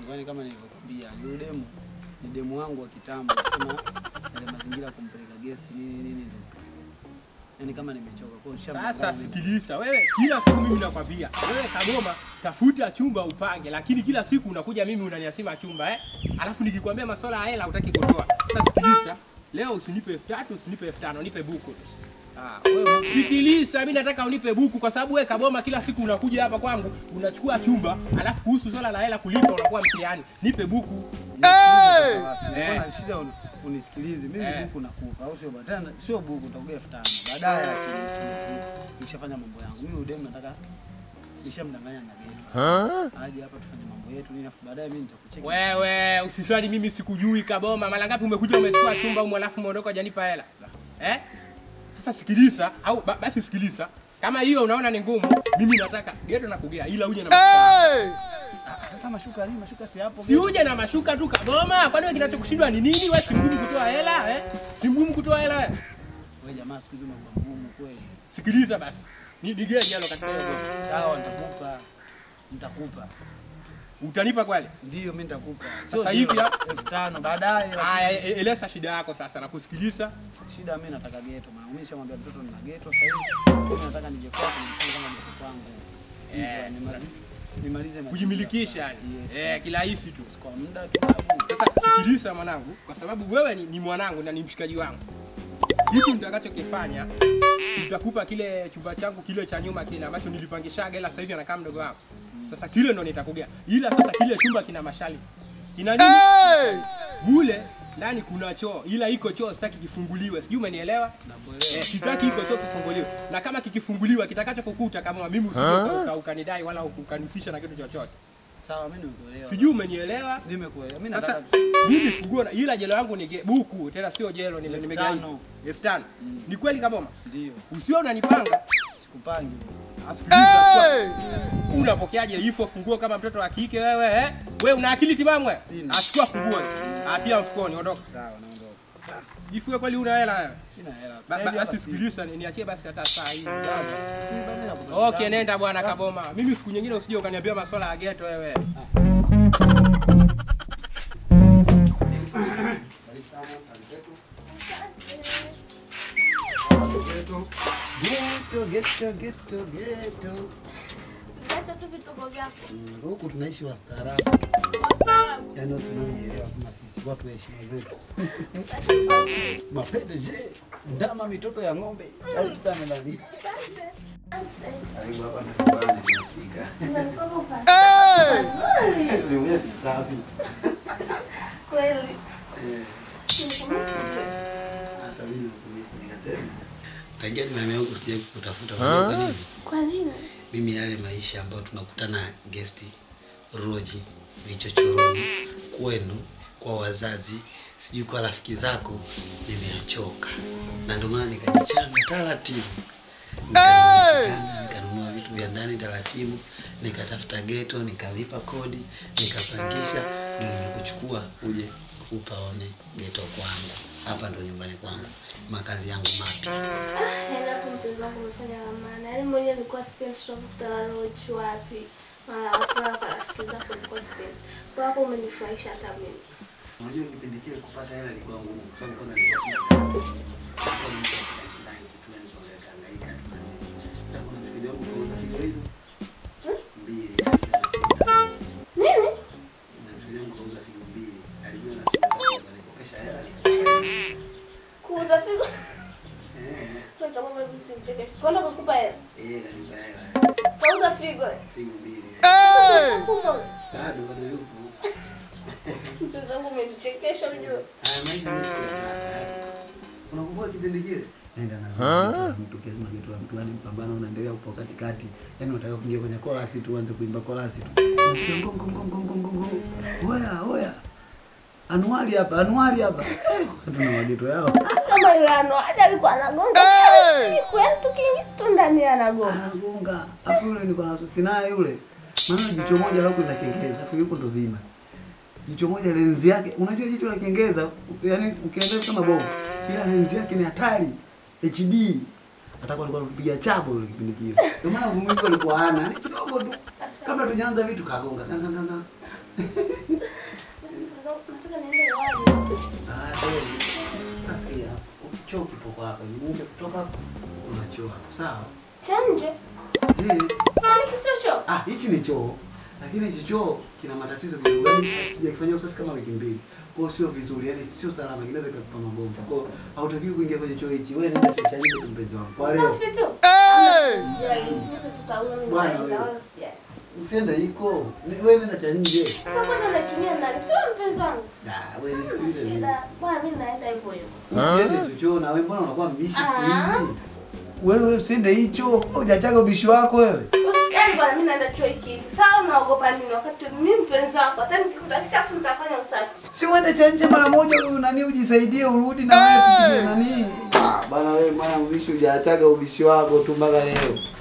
wangu, yani kama nilivyokuambia, yule demu ni demu wangu wa kitambo, sema yale mazingira ya kumpeleka guest nini nini ndio. Yani kama nimechoka kwa hiyo Sasa nishamdanganya. sikiliza, wewe kila siku mimi nakwambia, wewe Kagoma, tafuta chumba upange, lakini kila siku unakuja mimi unaniasima chumba eh? Alafu nikikwambia masuala ya hela hutaki kutoa. Sasa sikiliza, leo usinipe elfu tatu usinipe elfu tano nipe buku. Ah, wewe Sikiliza, mimi nataka unipe buku kwa sababu wewe Kagoma kila siku unakuja hapa kwangu unachukua chumba, alafu kuhusu swala la hela kulipa unakuwa mtihani. Nipe buku. Nilikuwa na shida uni- unisikilize. Mimi Eh. buku nakupa au sio bwana? Tena sio buku nitakupa elfu tano. Baadaye lakini nikishafanya mambo yangu. Mimi udemu nataka nishamdanganya na geto. Aje hapa tufanye mambo yetu nini afu baadaye mimi nitakucheki. Wewe usiswali mimi sikujui Kaboma. Mara ngapi umekuja umechukua chumba huko alafu umeondoka hujanipa hela? Eh? Sasa sikiliza au ba, basi sikiliza. Kama hiyo unaona ni ngumu, mimi nataka geto na kugea ila uje na mashuka. Ah, Sasa mashuka nini? Mashuka si hapo. Si uje na mashuka tu Kaboma. Kwani wewe kinachokushindwa ni nini? Wewe si mgumu kutoa hela, eh? Si mgumu kutoa hela wewe. Wewe jamaa siku hizi mambo magumu kweli. Sikiliza basi. Ni digea jalo katika hiyo. Sawa nitakupa. Nitakupa. Utanipa kweli? Ndio mimi nitakupa. Sasa hivi leo, ya- elfu tano baadaye. Aya, e- eleza shida yako sasa na kusikiliza. Shida mimi nataka geto. Maana mimi nishamwambia mtoto nina geto sasa hivi. Mimi nataka nije kwako nifanye kama mtoto kwangu. Eh, Eh, nimalize nimalize maisha Kujimilikisha sasa. yani. Yes. Eh, kirahisi tu. Kwa muda tu babu. Sasa sikiliza mwanangu, kwa sababu wewe ni, ni mwanangu na ni mshikaji wangu. Kitu nitakachokifanya nitakupa kile chumba changu kile cha nyuma kile ambacho nilipangishaga, ila sasa hivi anakaa mdogo wangu. Sasa kile ndo nitakugea, ila sasa kile chumba kina mashali, kina nini mule ndani kuna choo, ila iko choo sitaki kifunguliwe, sijui umenielewa? Nakuelewa. Eh, sitaki iko choo kifunguliwe, na kama kikifunguliwa kitakacho kukuta kama mimi usije uka- uka- ukanidai wala ukanihusisha na kitu chochote, Sawa mimi nimekuelewa. sijui umenielewa? Nimekuelewa. Mimi Sasa nataka mimi funguo na- ila jelo yangu ni ge- buku tena sio jelo nime- Elfu nimegaiza tano. elfu tano. Ni kweli Kaboma? ndio. Usio unanipanga. Sikupangi. Asikiliza. Unapokeaje hivyo funguo kama mtoto wa kike wewe eh? Wewe una akili timamu wewe? Sina. Achukua funguo. Atia mfukoni ondoka. Sawa naondoka. Jifunge kweli una hela wewe. Sina hela. Ba- Sasa ba- hivi hapa Basi si- sikiliza ni- niachie basi hata saa hii. Si bado nakutafuta. Okay, nenda bwana Kaboma. Mimi siku nyingine usije ukaniambia masuala ya ghetto wewe. Geto, geto, geto, geto. Acha tu vituko vyako. Mm, Huku tunaishi wastaarabu. Wastaarabu. Yaani watu tunaoelewa kama sisi watu wa heshima zetu. Mapendeje, ndama mitoto ya ng'ombe. Karibu sana nani. Karibu hapa nyumbani tunafika. Niongee si safi. Kweli. Eh, hata mimi nakumisi nikasema. Tangia nimehamia huku sijawahi kukutafuta. Unajua kwa nini? Kwa nini? Mimi yale maisha ambayo tunakutana gesti roji vichochoroni kwenu kwa wazazi sijui kwa rafiki zako nimeachoka na ndio maana nikajichanga taratibu Nikajichanga, nikanunua vitu vya ndani taratibu nikatafuta geto nikalipa kodi nikapangisha ndio nimekuchukua uje upaone geto kwangu hapa ndo nyumbani kwangu makazi yangu mapya Yaani hapo mpenzi wangu umefanya la maana. Yaani mwenyewe nilikuwa sipendi tunakutana rochi wapi. Mara watu hapa rafiki zako nilikuwa sipendi. Kwa hapo umenifurahisha hata mimi. Unajua kipindi kile kupata hela ilikuwa ngumu kwa sababu kwanza nilikuwa sina kazi. Nilikuwa mtu wa ndani kitu yani kwa hangaika tu na nini. Sasa kuna mfikirio wangu kwa figo hizo mbili. Nini? Na mfikirio wangu kauza figo mbili. Alijua na figo tatu alikopesha hela. Kuuza figo. Eh, Kwa kama mimi simchekeshe. Kwenda kukupa hela. eh, kanipa hela. Kauza figo. Figo mbili. Sasa kufa. Bado bado yupo. Mpenzi wangu umenichekesha unajua. Haya maisha ni Unakumbuka kipindi kile? Nenda na mtu kiasi mageto ya mtu yani mpambano unaendelea upo katikati. Yaani unataka kuingia kwenye chorus tu uanze kuimba chorus tu. Unasikia ngong ngong ngong ngong ngong ngong. Oya oya. Anuari hapa, anuari hapa. Eh, Tuna mageto yao. Kama yule anuaje alikuwa anagonga. Siku ya mtu kingi tu ndani anagonga. Anagonga. Afu yule niko na sinaye yule. Maana jicho moja lako la kengeza, afu yuko ndo zima. Jicho moja lenzi yake, unajua jicho la kengeza, yani ukiangalia kama bovu. Ila lenzi yake ni hatari. HD. Atakuwa alikuwa anapiga chabo yule kipindi kile. Ndio maana uvumilivu alikuwa hana, ni kidogo tu. Kabla tujaanza vitu kagonga kanga kanga. Nataka niende wapi? Ah, kweli. Sasa sikia hapo. Choo kipo kwa hapa. Nimuke kutoka hapo. Kuna choo hapo. Sawa? Cha nje? Eh. Kwani kisio choo? Ah, hichi ni choo. Lakini hichi choo kina matatizo kidogo. Yaani sijakifanyia usafi kama wiki mbili. Kwa hiyo sio vizuri, yaani sio salama, kinaweza kukupa magonjwa. Kwa hiyo hautakiwi kuingia kwenye choo hichi. Wewe nenda choo cha nje tu mpenzi wangu. Kwa leo Safi tu. Sijali. Mimi tutaona mimi Bwana naenda wewe. wala sijali. usiende iko. Ni- Wewe nenda cha nje. Sasa kwanza unatumia nani? Sio mpenzi wangu. Ah, wewe nisikilize mimi. Shida. Bwana mimi naenda hivyo hivyo. Usiende chochoo na wewe mbona unakuwa mbishi siku Ah. hizi? Wewe usiende hicho. Hujachaga ubishi wako wewe. Yaani bwana mimi naenda chuo hiki. hiki. Sawa unaogopa nini wakati mimi mpenzi wako. Hata nikikuta kichafu nitafanya usafi. Si uende cha nje mara moja wewe nani ujisaidie urudi na wewe tupige nani? Ah, bana wewe mwana mbishi hujachaga ubishi wako tu mpaka leo.